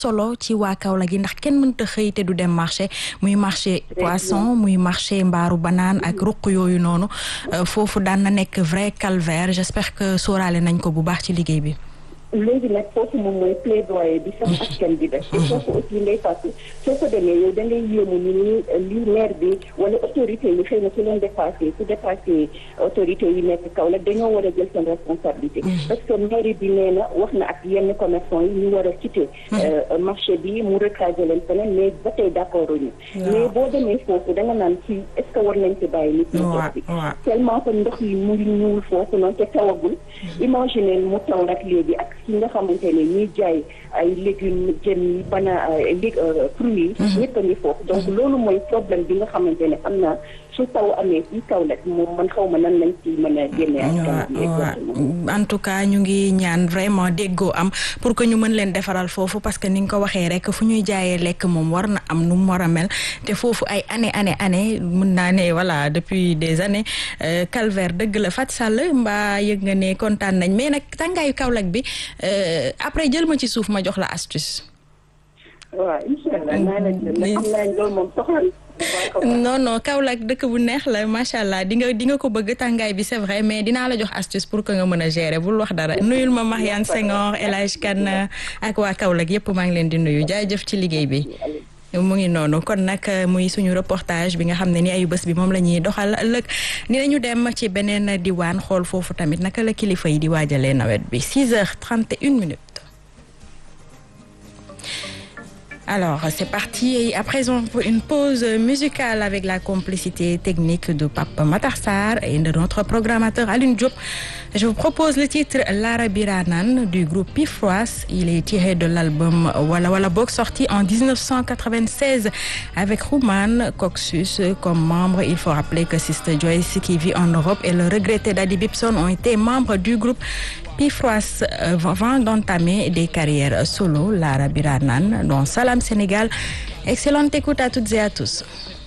solo ci waa Kaolack gi ndax kenn mënta xëy te du dem marché muy marché poisson muy marché mbaaru banaan ak ruq yooyu noonu foofu daan na nekk vrai calvaire j'espère que sóoraale nañ ko bu baax ci liggéey bi léegi nag foofu moom mooy plaidoyer bi sax askan bi def te foofu aussi ngay fàttu soo ko demee yow da ngay yéemu ni ni li maire bi wala autorité yi xëy na su leen dépassé su dépassé autorité yi nekk Kaolack dañoo war a jël seen responsabilité parce que mairie bi nee na wax na ak yenn commerçant yi ñu war a quitter marché bi mu recadrer leen feneen mais ba tey d'accord ñu mais boo demee foofu da nga naan fii est ce que war nañ ci bàyyi nit ñi toog bi tellement que ndox yi mu ngi ñuul foofu noonu te tawagul imaginer mu taw nag léegi ak ci nga xamante ne ñuy jaay ay légumes jën yi bana lég fruits yi ñëpp a ngi foofu donc loolu mooy problème bi nga xamante ne am naa su taw amee fii Kaolack moom man xaw ma nan lañ ci mën a génne en tout cas ñu ngi ñaan vraiment déggoo am pour que ñu mën leen defaral foofu parce que ni nga ko waxee rek fu ñuy jaayee lekk moom war na am nu mu war a mel te foofu ay année année année mën naa ne voilà depuis des années calvaire dëgg la Fat Sall mbaa yëg nga ne kontaan nañ mais nag tàngaayu Kaolack bi après jël ma ci suuf ma jox la astuce. waaw incha allah naa la jël xam naa loolu moom soxla non non Kaolack dëkk bu neex la macha allah di nga di nga ko bëgg tàngaay bi c'est vrai mais dinaa la jox astuce pour que nga mën a gérer bul wax dara nuyul ma Mariane Senghor El Hadj Kane ak waa Kaolack yépp maa ngi leen di nuyu jaajëf ci liggéey bi. mu ngi noonu kon nag muy suñu reportage bi nga xam ne ni ayu bés bi moom la ñuy doxal ëllëg ni nañu dem ci beneen diwaan xool foofu tamit naka la kilifa yi di waajalee nawet bi 6 heures 31 minutes. Alors, c'est parti. À présent, pour une pause musicale avec la complicité technique de Pape Matarsar et de notre programmateur Aline Diop. Je vous propose le titre Lara Biranan du groupe Pifroas. Il est tiré de l'album Walla Walla Bok sorti en 1996 avec Rouman Coxus comme membre. Il faut rappeler que Sister Joyce qui vit en Europe et le regretté Daddy Bibson ont été membres du groupe Pifroas avant d'entamer des carrières solo. Lara Biranan dans Salam Sénégal. Excellente écoute à toutes et à tous.